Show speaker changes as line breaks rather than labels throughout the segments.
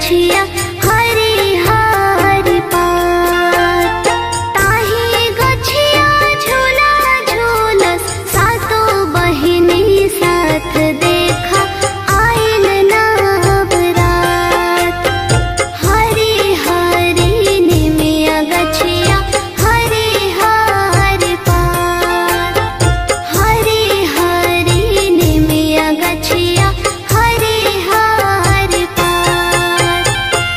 गछिया हरी हरी पात ताही गछिया झूला झूलस सातो बहिनी साथ देखा आइल नवरात हरी हरी निमिया गछिया हरी हरी पात हरी हरी निमिया गछिया हरी हरी पात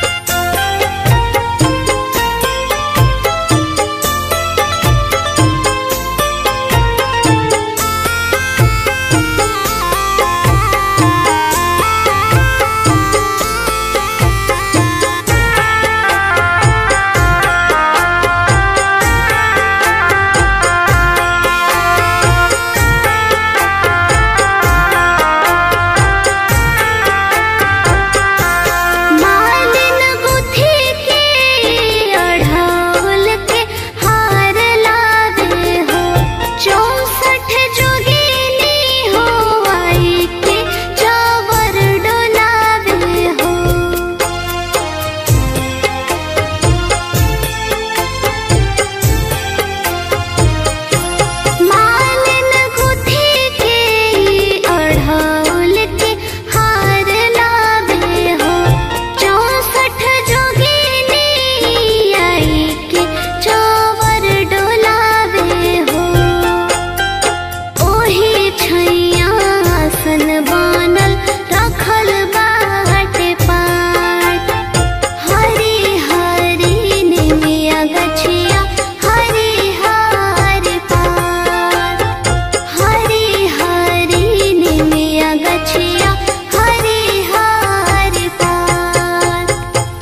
मालिन गुथी के अढ़ौल के हार लावे हो चौसठ जोगिनी हो आई के चावर डोलावे हो मालिन गुथी के अढ़ौल के हार लावे हो चौसठ जोगिनी आई के चावर डोलावे हो ओही छैया आसन बनल रखल बाटे पाट हरी हरी निमिया गछिया हरी हरी पात हरी हरी निमिया गछिया हरी हरी पात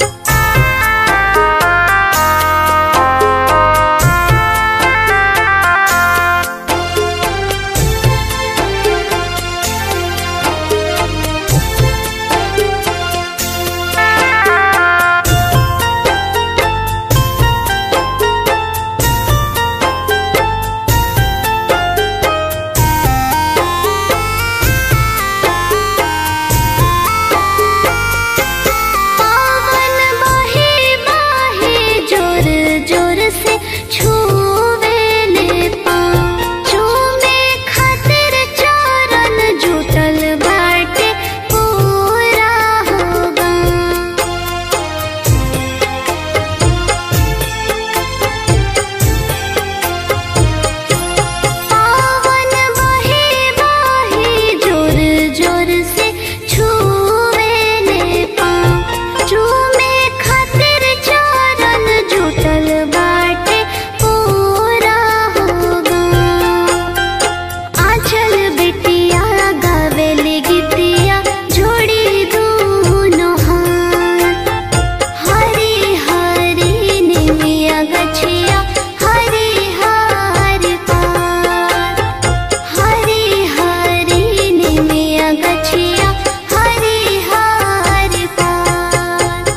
पावन बहे बहे जोर जोर से छूवे ले पाँव चूमे खातिर चरण जुटल बाटे पूरा होगा पावन बहे बहे जोर जोर से छूवे ले पाँव चूमे खातिर चरण जुटल बाटे पूरा होगा आंचल बिटिया गावेली गीतिया जोड़ी दूनो हाथ हरी हरी निमिया गछिया हरी हरी पात हरी हरी निमिया गछिया हरी हरी पात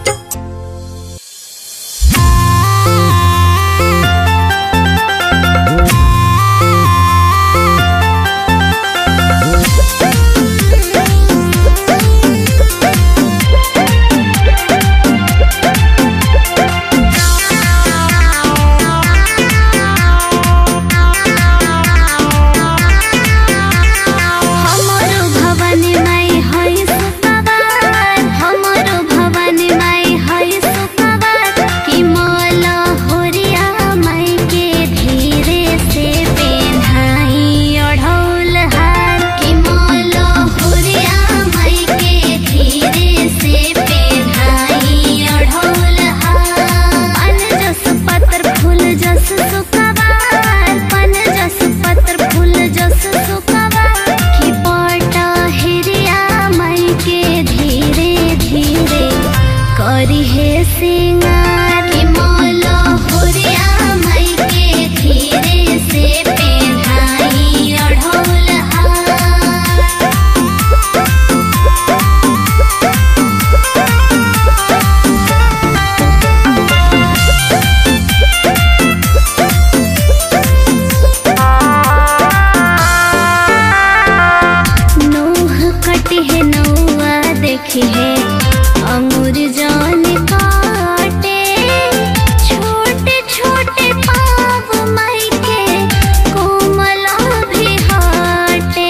हमरो भवानी माई है सुखवार हमरो भवानी माई है सुखवार कि मल होरिया माई के धीरे से पेन्हाई अढ़ौल हार कि मल होरिया माई के धीरे से पेन्हाई अढ़ौल हार पन जस पत्र फूल जस सुखवार पन जस पत्र फूल जस सुखवार कि पटा हिरिया माई के धीरे धीरे करी हे सिंगार कि मोल होरिया माई के धीरे से पेन्हाई अढ़ौल हार नोह कटी है नौआ देखी है अंगूर जान काटे छोटे छोटे पाव माई के कोमला भी हाटे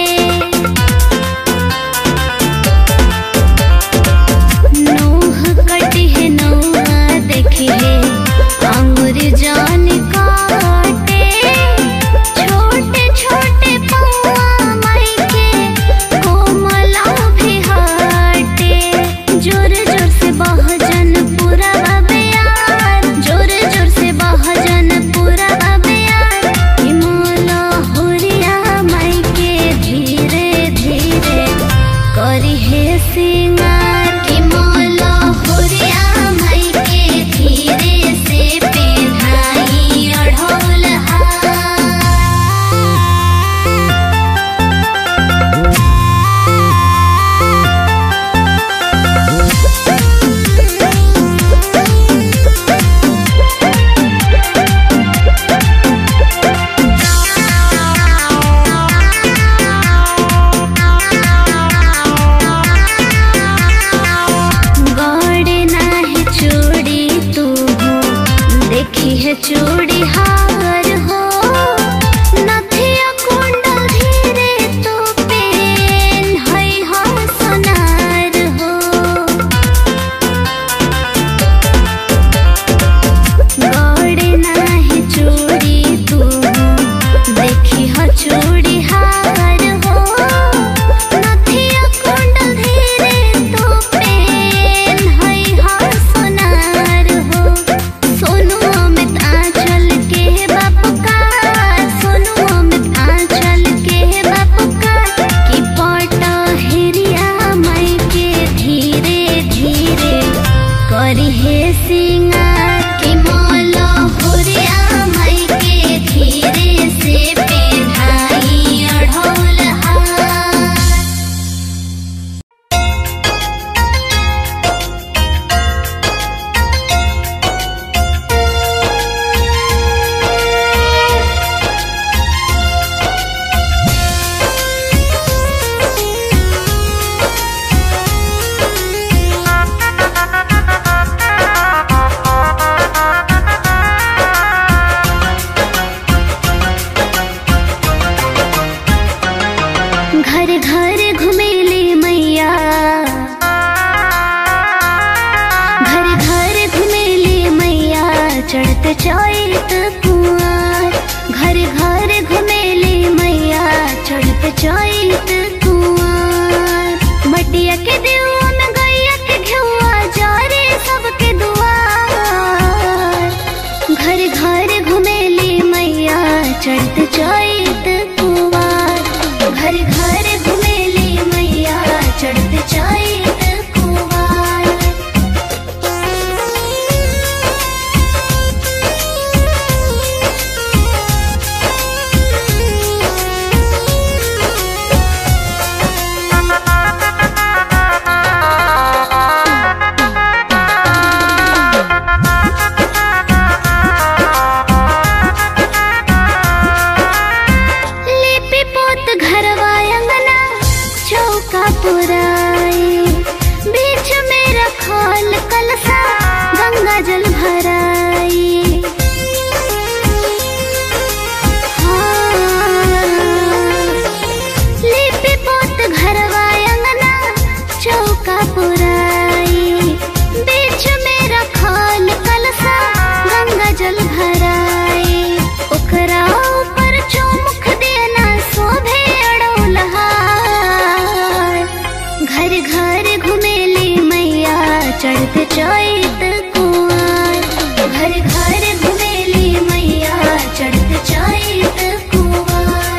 नोह कटी है नौआ देखी है अंगूर जान काटे छोटे छोटे पौआ माई के कोमला भी हाटे जोर जोर से बहजन पूरा बबियार जोर जोर से बहजन पूरा बबियार हिमोला होरिया माई के धीरे धीरे करी है सिंगार की मोला होरिया माई के धीरे से पेढ़ाई अढ़ोल हार गौड़े नाही चूड़ी तू हो देखी है चूड़ी हार हो नथिया कुंडल धीरे तो पेन है हो सोनार हो गौड़े नाही चूड़ी तू हो देखी हो चूड़ी हार हो नथिया कुंडल धीरे तो पेन है हो सोनार हो सोनू अमित आंचल के बाप का सोनू अमित आंचल के बाप का की पटा हेरिया माई के धीरे धीरे करी है सिंगार की मोला होरिया माई के धीरे से पेढ़ाई अढ़ोल हार घर घर घुमेली मैया घर घर घुमेली मैया चढ़त चैत कुआर घर घर घुमेली मैया चढ़त चैत कुआर मटिया के देवा में गैया के घेउआ जारे सबके दुआर घर घर घुमेली मैया चढ़त चैत कुवार घर घर घुमेली मैया चढ़त चैत कुवार लिपि पोत घरवा अंगना चौका पुराई बीच में रखल कलसा गंगा जल भराई हाँ। लिपि पोत घरवा अंगना चौका पुराई बीच में रखल कलसा गंगा जल भराई ओकरा ऊपर चौमुख देना शोभे अड़ौलहार घर घर घुमेली मैया चढ़त चैत कुआर घर घर घुमेली मैया चढ़त चैत कुआर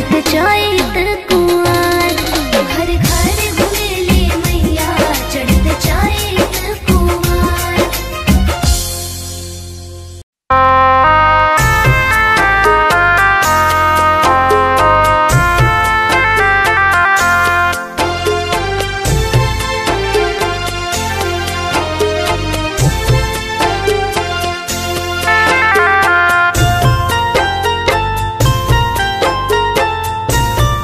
चढ़त चैत कुआर घर घर घुमेली मैया चढ़त चैत कुआर
रे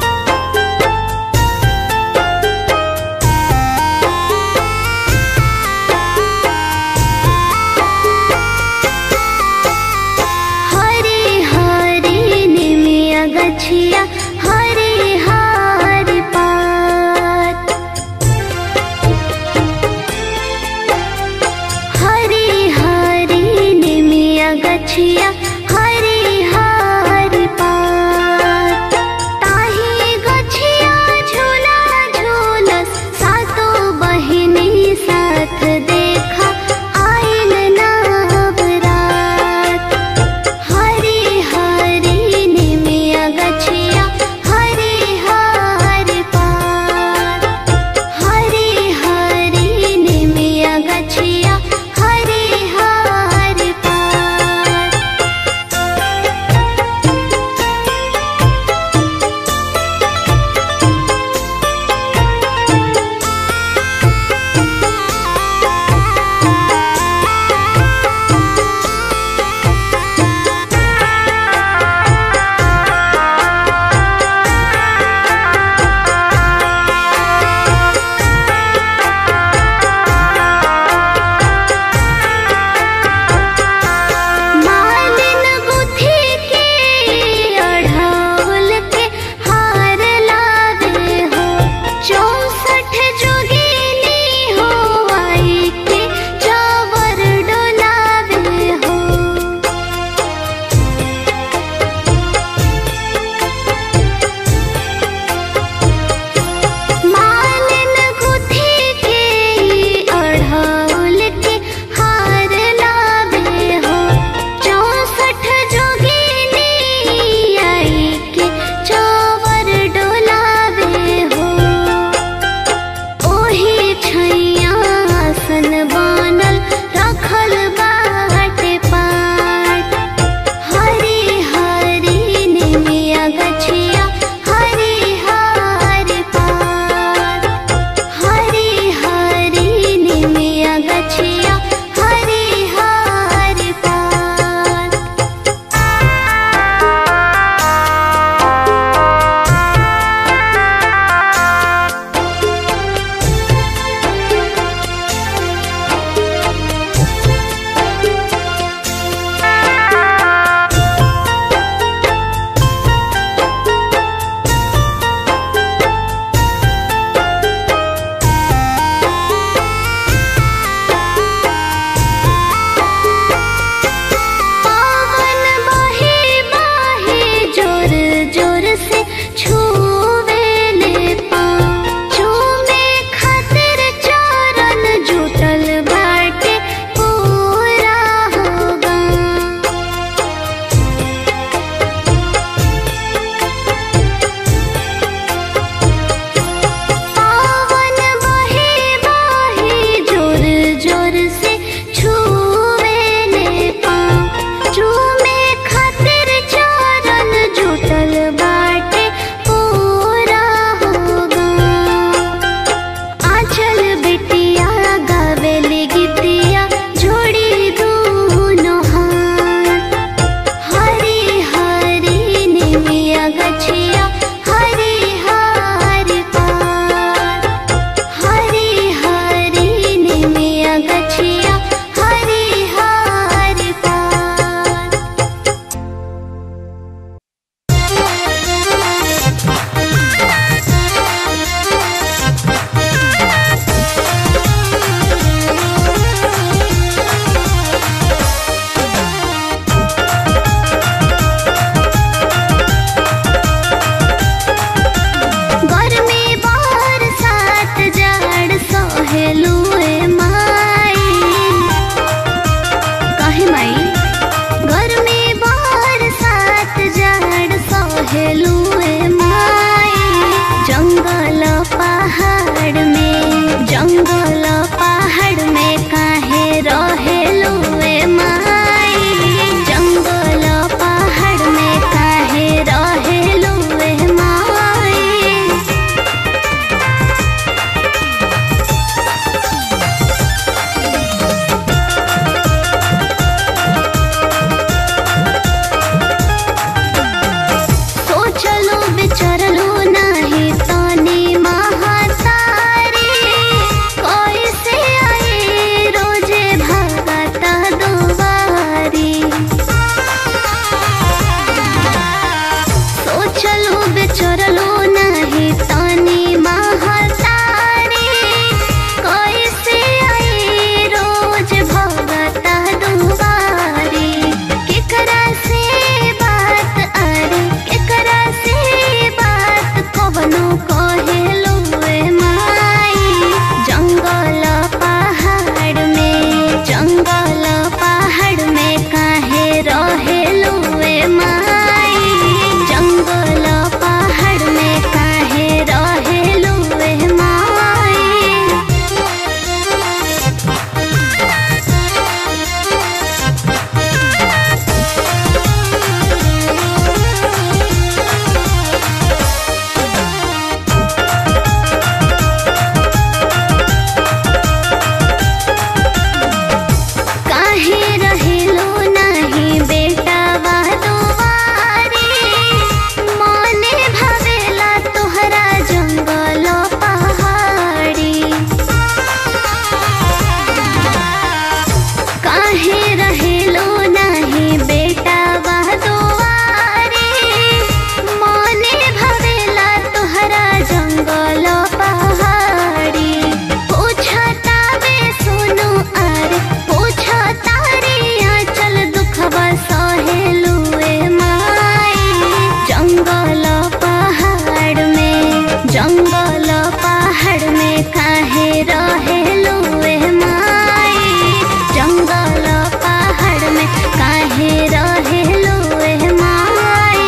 जंगल पहाड़ में काहे रहे लुए माई जंगल पहाड़ में काहे रहे लुए माई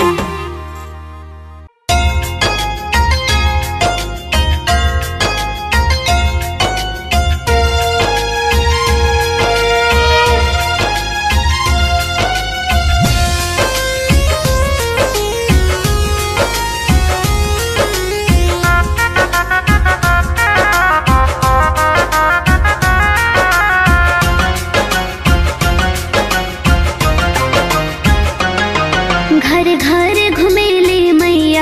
घर घर घुमेली मैया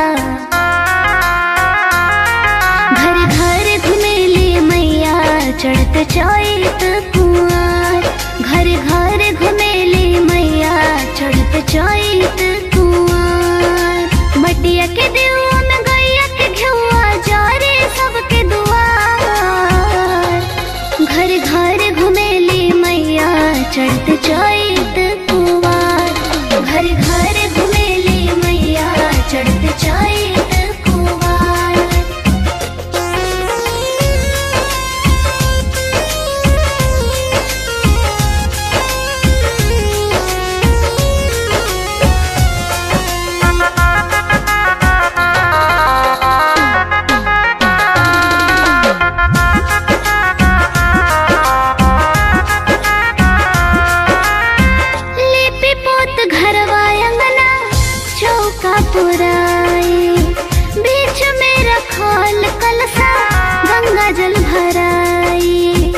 घर घर घुमेली मैया चढ़त चैत कुआर घर घर घुमेली मैया चढ़त चैत कुआर मटिया के देवा में गैया के घेउआ जारे सबके दुआर घर घर घुमेली मैया चढ़त चैत कुआर घर घर घुमेली मैया चढ़त चैत कुआर लिपि पोत घरवा अंगना चौका पुराई बीच में रखल कलसा गंगा जल भराई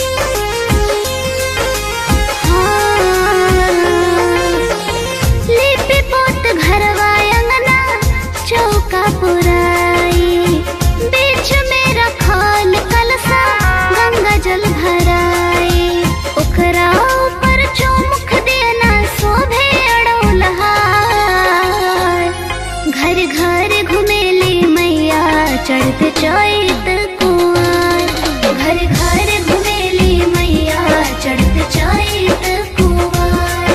हाँ। लिपि पोत घरवा अंगना चौका पुराई बीच में रखल कलसा गंगा जल भराई ओकरा ऊपर चौमुख देना शोभे अड़ौलहार घर घर घुमेली मैया चढ़त चैत कुआर घर घर घुमेली मैया चढ़त चैत कुआर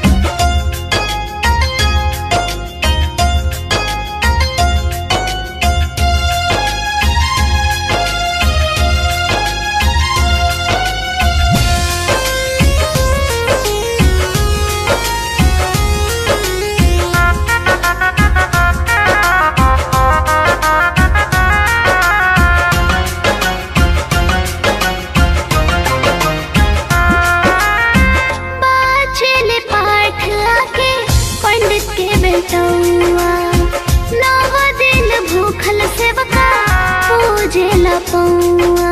बाचले पाठ आके पंडित के बेटौआ नव दिन भूखल सेवका पूजे ला पौआ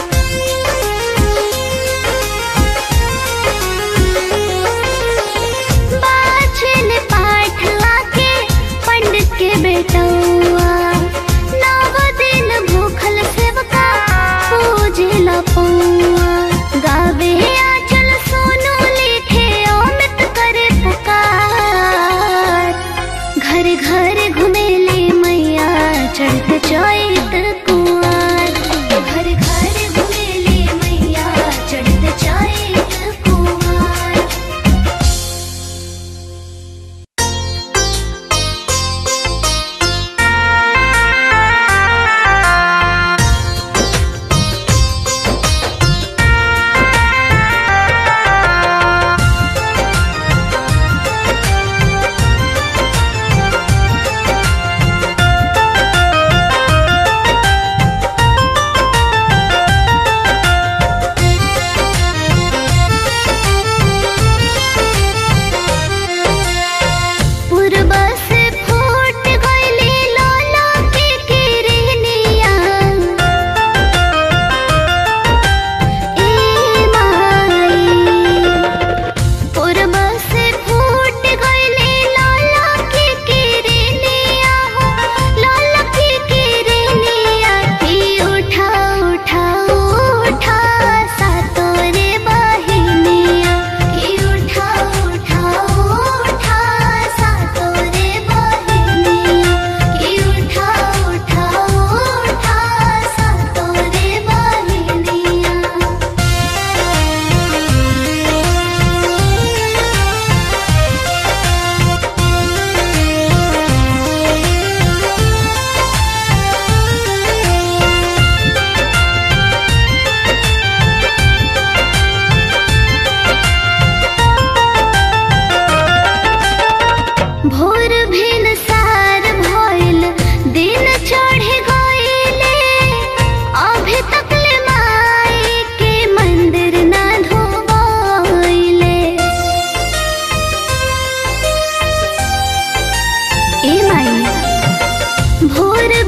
बाचले पाठ आके पंडित के बेटौआ नव दिन भूखल सेवका पूजे ला पौआ गावे आचल सोनू लिखे अमित करे पुकार घर घर घुमेली मैया चढ़त चैत कुआर घर घर घुमेली मैया चढ़त चैत कुआर
रे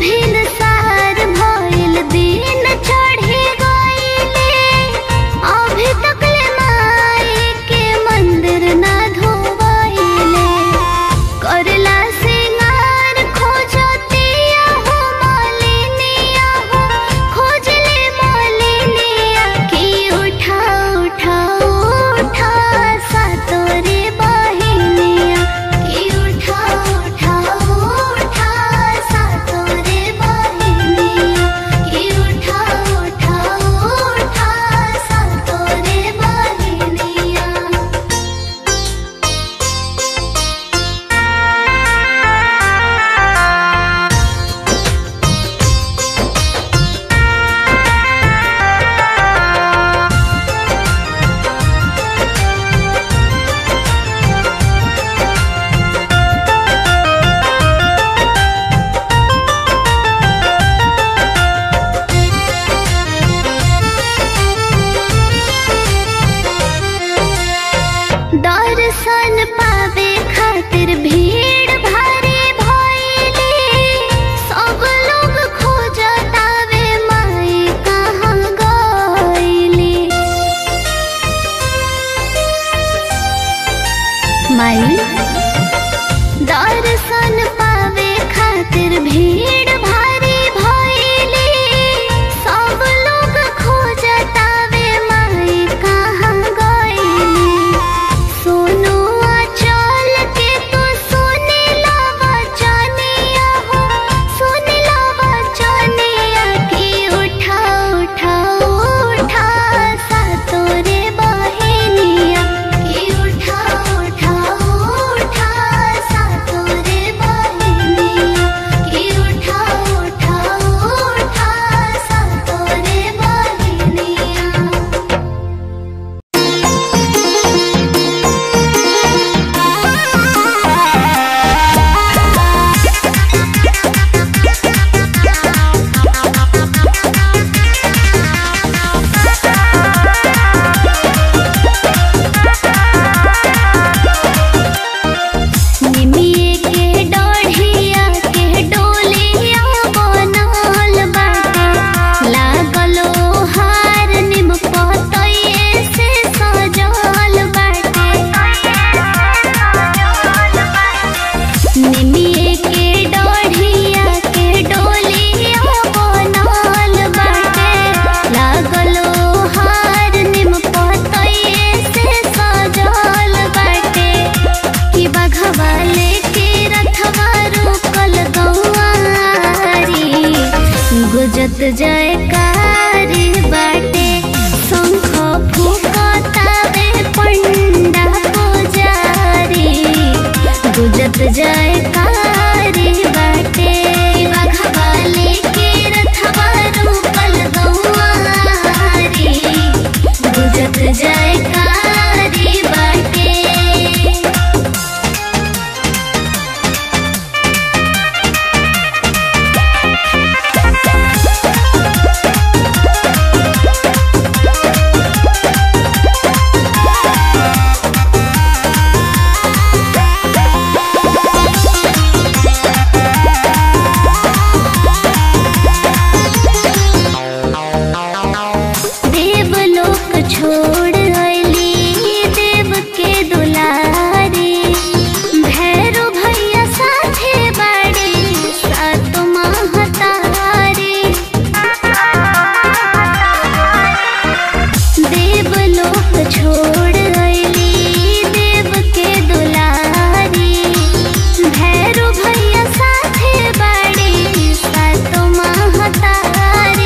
भिनसार भइल दिन चढ़े गइले अभी तकले माई के मंदिर ना धोवइले करला सिंगार खोजतिया हो मालिनिया हो खोजले मालिनिया की उठा उठा उठा सातोरे बहिनिया की उठा उठा उठा सातोरे बहिनिया की उठा उठा उठा सातोरे बहिनिया दर्शन पावे खातिर भीड़ भारी भइले सब लोग खोजतावे माई कहाँ गइली माई दर्शन पावे खातिर भीड़ भारी भइले सब लोग खोजतावे माई कहाँ गइली सोनू चल के तू सुने लावा जानिया हो सुने लावा जानिया की उठा उठा उठा सातोरे बहिनिया की उठा उठा उठा सातोरे बहिनिया की उठा उठा उठा सातोरे बहिनिया निमिये के डढ़िया के डोलिया बनल बाटे लागलो हार निम पतये से सजल बाटे निमिये के डढ़िया के डोलिया बनल बाटे लागलो हार निम पतये से सजल बाटे कि बघवा लेके रथवा रोकल गौआरी गुजत जयकारी बाटे शंख फूकतावे पंडा पुजारी गुजत जयकारी बाटे बघवा लेके रथवा रोकल गौआरी गुजत जयकारी बाटे देवलोक छोड़ अइली देव के दुलारी भैरो भैया साथे बाड़ी सात महतारी देवलोक छोड़ अइली देव के दुलारी भैरो भैया साथे बाड़ी सात महतारी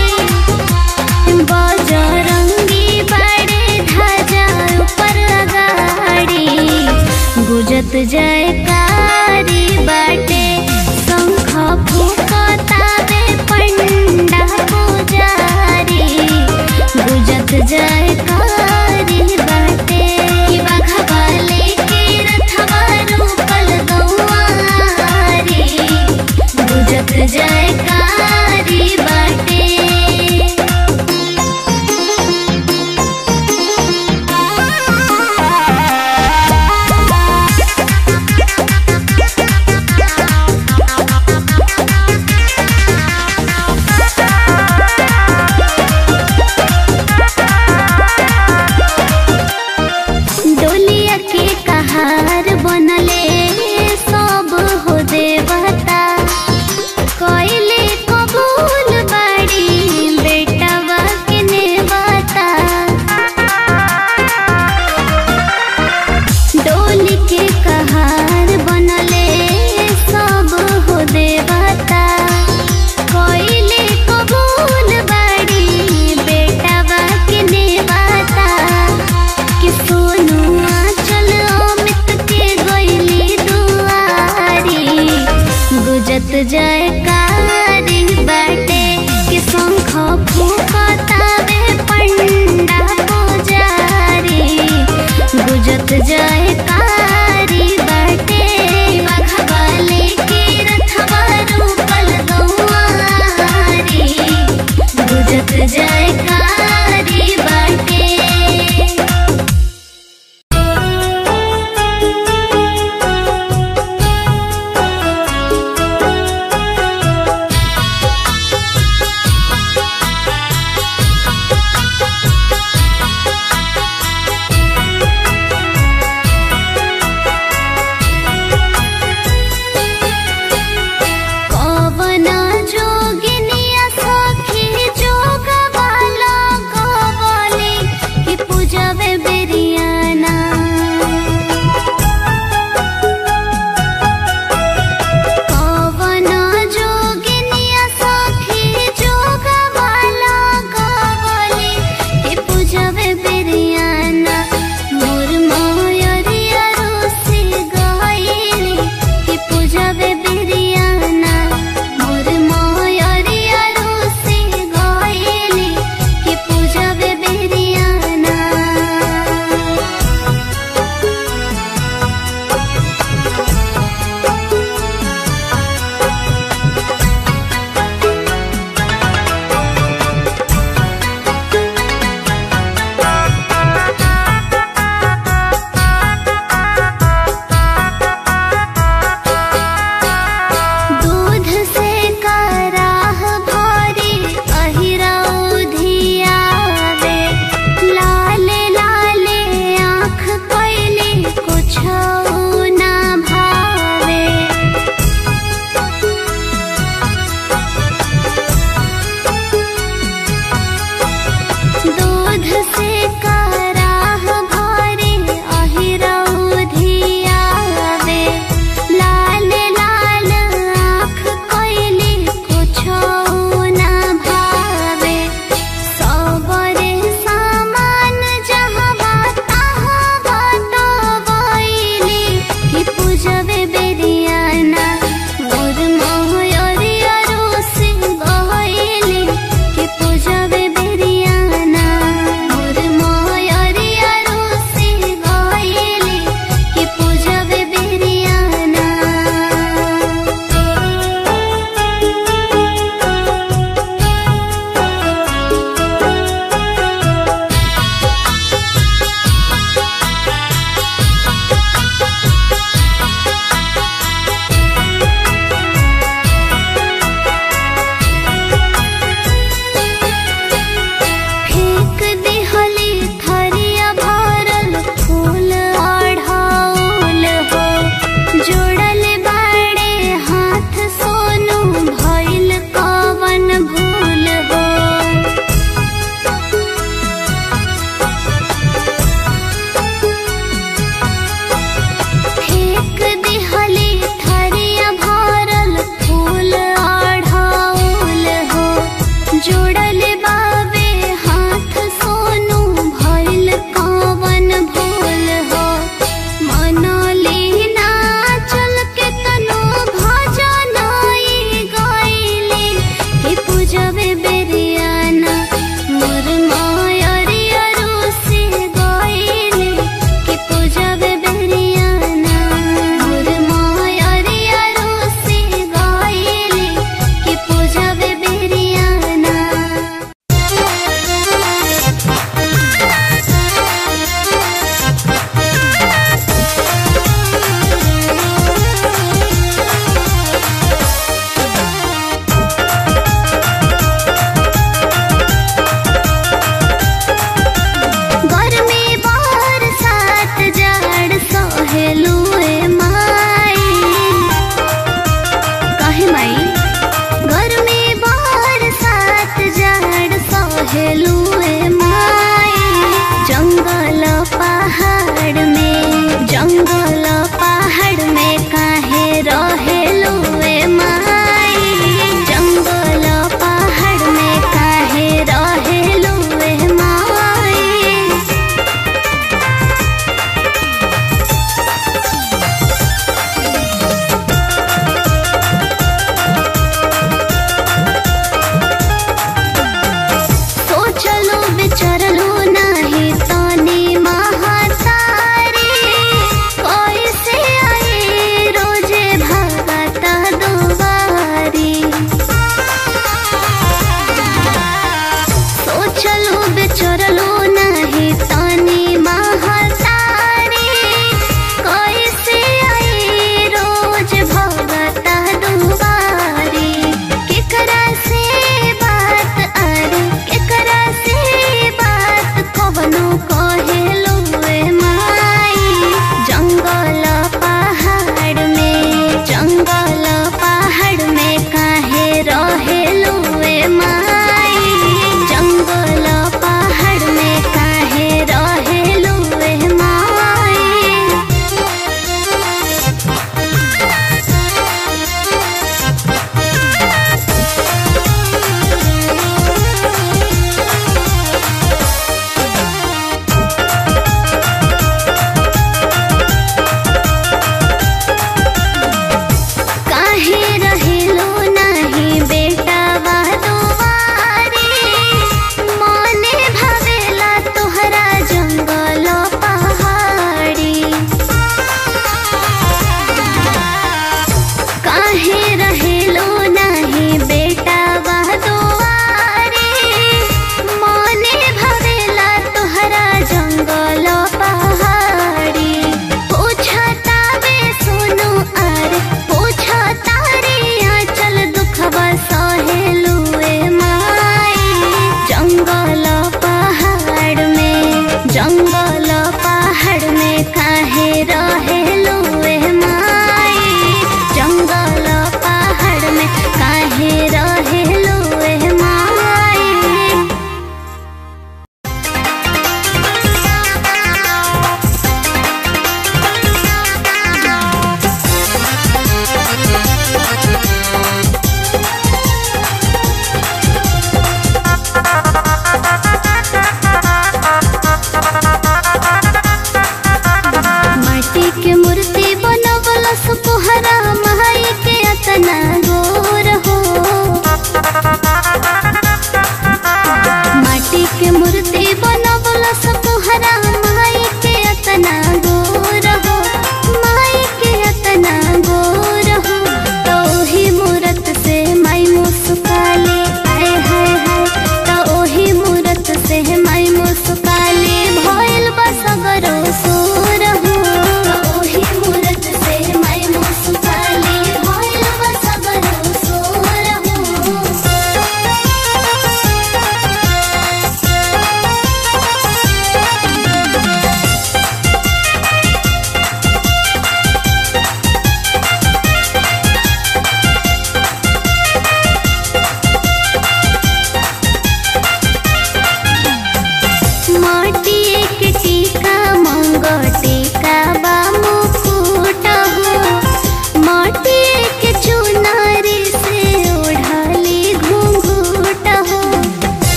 बजरंगी बड़े ध्वजा ऊपर अगाड़ी गुजत जयकारी बाटे शंख फूकतावे पंडा पुजारी गुजत जयकारी बाटे कि बघवा लेके रथवा रोकल गौआरी गुजत जयकारी बाटे गुजत जाए कारी बाटे बघवाले के रथवा रूपल गौआरी गुजत जाए कारी बाटे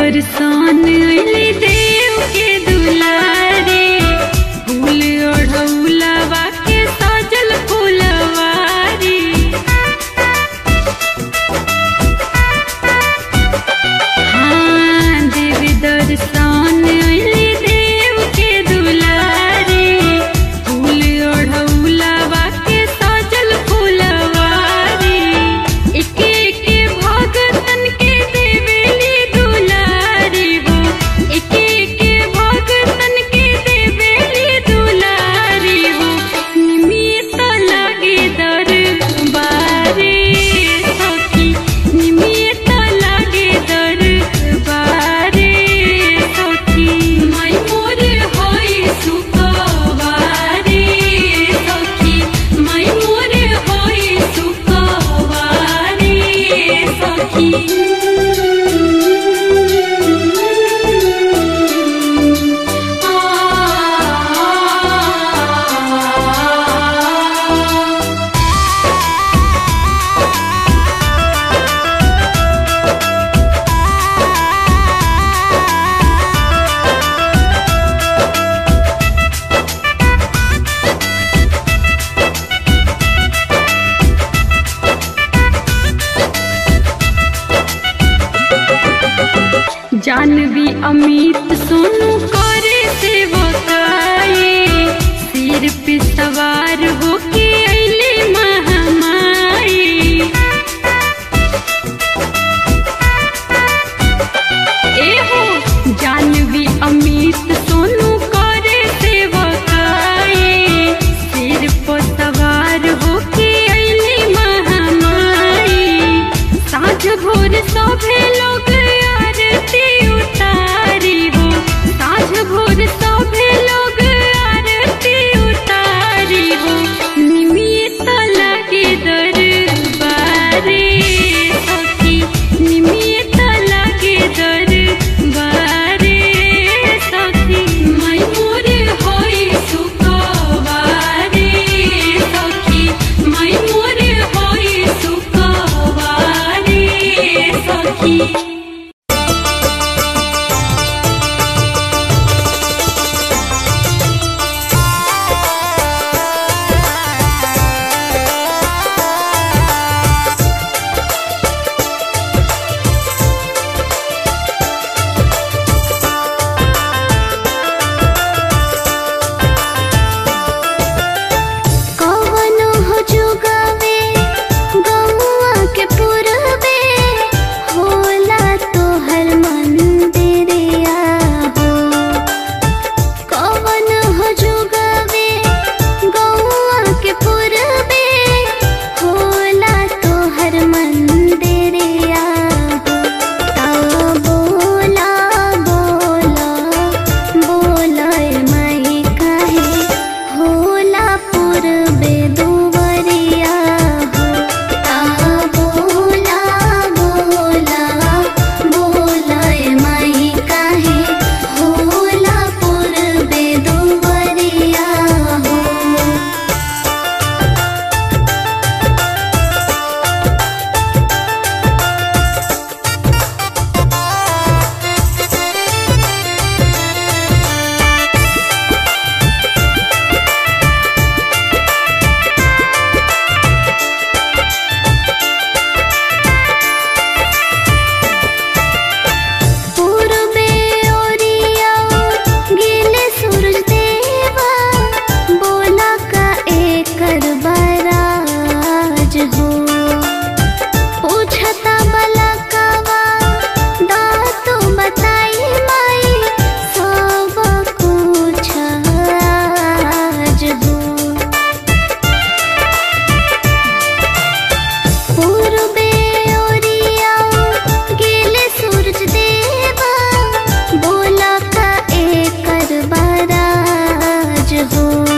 दर्शन अइली देव के दुलारे फूल ओढ़ौलवा के सजल फूलवारी हाँ देव दर्शन अइली देव के दुलारे फूल ओढ़ौलवा के सजल फूलवारी एके एके भगतन के देवेली दुलारी हो एके एके भगतन के देवेली दुलारी हो निमित लागे दरबारे सखी निमित लागे दरबारे सखी मैं मोर होई सुखवारे सखी मैं मोर होई सुखवारे सखी आ जानवी अमित सोनू करे सेवकाए सिर पे सवार होके अइले महामाई एहो जानवी अमित सोनू करे सेवकाए सिर पर सवार होके अइले महामाई साँझ भोर सभे लोग आरती उतारी हो साँझ भोर सभे लोग आरती उतारी हो निमित लगे दरबारे सखी निमित लगे दरबारे सखी मैं मोर होई सुखवारे सखी मैं मोर होई सुखवारे सखी
कवनो हो जुगावे गौआ के पुरबे होला तोहर मंदिरिया हो कवन हो जुगावे गौआ के पुरबे होला तोहर मंदिरिया हो ता बोला बोला बोला माई काहे होला पूर्वे दुवरिया हो ता बोला बोला बोला माई काहे होला पूर्वे दुवरिया हो पूर्वे ओरिया गिले सूरज देवा बोला का एकर बराज हो पूछता बला कवा दातु बताई माई सब कुछ आज हो पूर्वे ओरिया गिले सूरज देवा बोला का एकर बराज हो